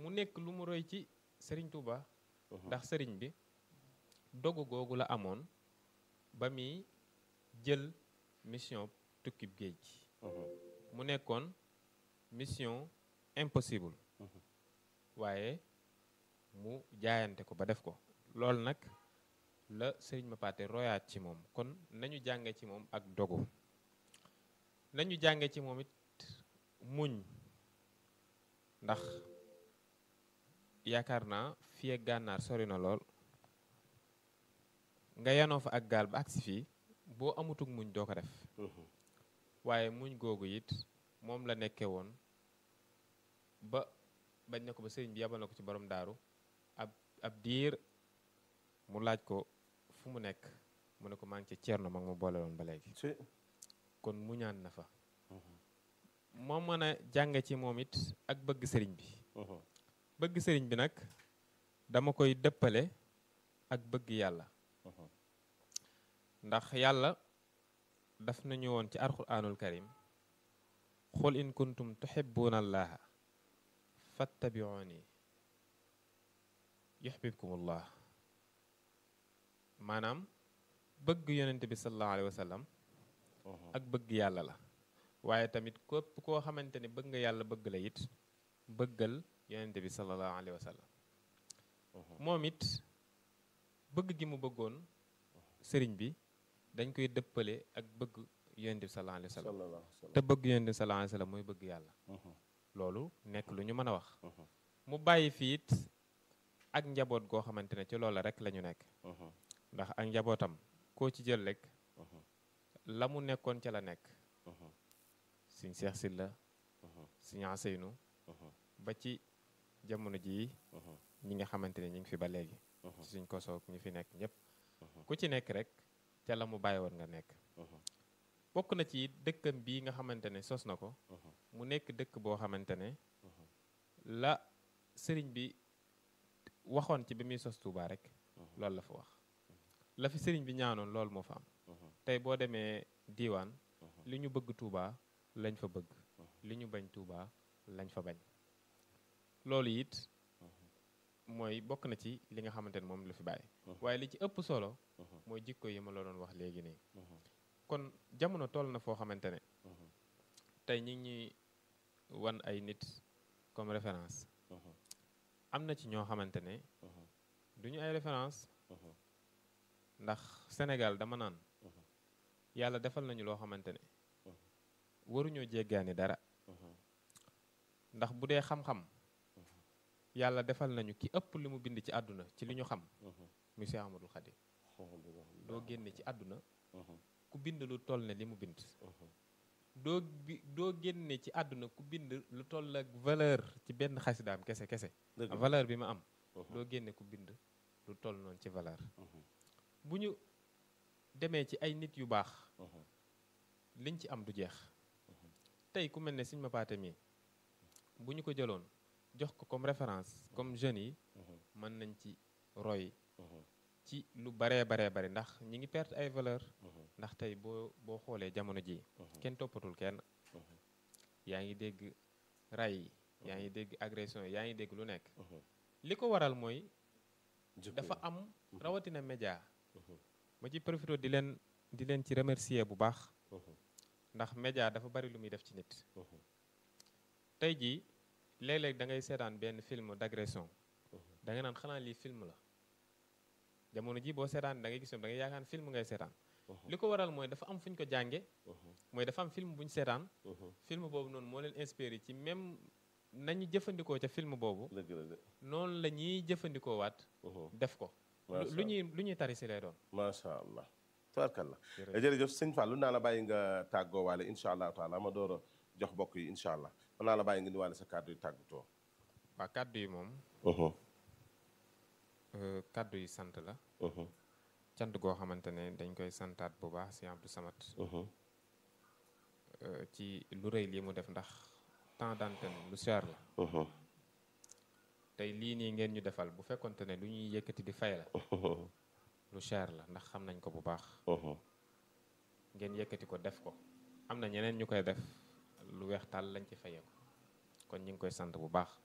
mu nekk lu mu roy ci sëriñ Touba ndax sëriñ bi dogu googu la amoon ba muy jël mission tukkib géej gi mu nekkoon mission impossible waaye mu jaayante ko ba def ko loolu nag la sëriñ Mapaté royaat ci moom kon nañu jànge ci moom ak dogu nañu jànge ci moom it muñ ndax yaakaar naa fii ak gànnaar sori na lool nga yanoo fa ak gaal ba agsi fii boo amutug muñ doo ko def waaye muñ googu it moom la nekke woon ba bañ na ko ba sëriñ bi yabal na ko ci borom daaru ab ab diir mu laaj ko fu mu nekk mu ne ko maa ngi ci ceerno mag mu boole woon ba léegi kon muñaan na fa moo mën a jànge ci moom it ak bëgg sëriñ bi bëgg sëriñ bi nag dama koy dëppale ak bëgg yàlla ndax yàlla daf nañu woon ci alquraanul karim xul in kuntum tuhibbuna allaha fattabiuni yuhbibkumullah maanaam bëgg yonent bi sallallahu alayhi wa sallam ak bëgg yàlla la waaye tamit képp koo xamante ni bëgg nga yàlla bëgg la it bëggal yonent bi sallallahu alayhi wa sallam moom it bëgg gi mu bëggoon sëriñ bi dañ koy dëppale ak bëgg yonent bi sallallahu alayhi wa sallam te bëgg yonent bi sallallahu alayhi wa sallam mooy bëgg yàlla loolu nekk lu ñu mën a wax mu bàyyi fii it ak njaboot goo xamante ne ci loola rek la ñu nekk ndax ak njabootam koo ci jël rek la mu nekkoon ca la nekk siñ Seex Silla siñ Aseynu ba ci jamono jii ñi nga xamante ne ñi ngi fi ba léegi ci suñ kosoog ñi fi nekk ñëpp ku ci nekk rek ca la mu bàyyi woon nga nekk bokk na ci dëkkam bii nga xamante ne sos na ko mu nekk dëkk boo xamante ne la sëriñ bi waxoon ci bi muy sos Touba rek loolu la fa wax la fi sëriñ bi ñaanoon loolu moo fa am tey boo demee diiwaan li ñu bëgg Touba lañ fa bëgg li ñu bañ Touba lañ fa bañ loolu it mooy bokk na ci li nga xamante ne moom la fi bàyyi waaye li ci ëpp solo mooy jikko yi ma la doon wax léegi nii kon jamono toll na foo xamante ne tey ñi ngi ñuy wan ay nit comme référence am na ci ñoo xamante ne du ñu ay référence ndax Sénégal dama naan yàlla defal nañu loo xamante ne waruñoo jéggaani dara ndax bu dee xam-xam yàlla defal nañu ki ëpp li mu bind ci àdduna ci li ñu xam muy Seex Ahmadul Xadim doo génne ci àdduna ku bind lu toll ne li mu bind doo bi doo génne ci àdduna ku bind lu toll ak valeur ci benn xasidaam kese kese valeur bi ma am doo génne ku bind lu toll noonu ci valeur bu ñu demee ci ay nit yu baax liñ ci am du jeex tey ku mel ne Sëñ Mapaté mi bu ñu ko jëloon jox ko comme référence comme jeunes yi mën nañ ci roy ci lu baree baree bari ndax ñi ngi perte ay valeur ndax tey boo boo xoolee jamono ji kenn toppatul kenn yaa ngi dégg ray yi yaa ngi dégg agression yi yaa ngi dégg lu nekk li ko waral mooy dafa am rawatina média ma ci profité di leen di leen ci remercier bu baax ndax média dafa bari lu muy def ci nit tey jii léeg-léeg da ngay seetaan benn film d'agression da nga naan xanaa lii film la jamono ji boo seetaan da ngay gis da ngay yaakaar film ngay seetaan li ko waral mooy dafa am fu ñu ko jànge mooy dafa am film bu ñu seetaan film boobu noonu moo leen inspiré ci même nañu jëfandikoo ca film boobu noonu la ñuy jëfandikoo waat def ko lu ñuy lu ñuy tari si lay doon macha allah tabarkalla jërëjëf sëñ Fallou naa la bàyyi nga tàggoo waale incha allah taala ma door a jox bokk yi incha allah mën naa la bàyyi nga ni waale sa kàddu yi tàggatoo waa kàddu yi moom kàddu yi sant la cant goo xamante ne dañ koy santaat bu baax si Abdou Samad ci lu rëy lii mu def ndax temps d'antenne lu cher la tey lii nii ngeen ñu defal bu fekkonte ne lu ñuy yëkkati di fay la lu cher la ndax xam nañ ko bu baax ngeen yëkkati ko def ko am na ñeneen ñu koy def lu weex tàll lañ ci fayee ko kon ñu ngi koy sant bu baax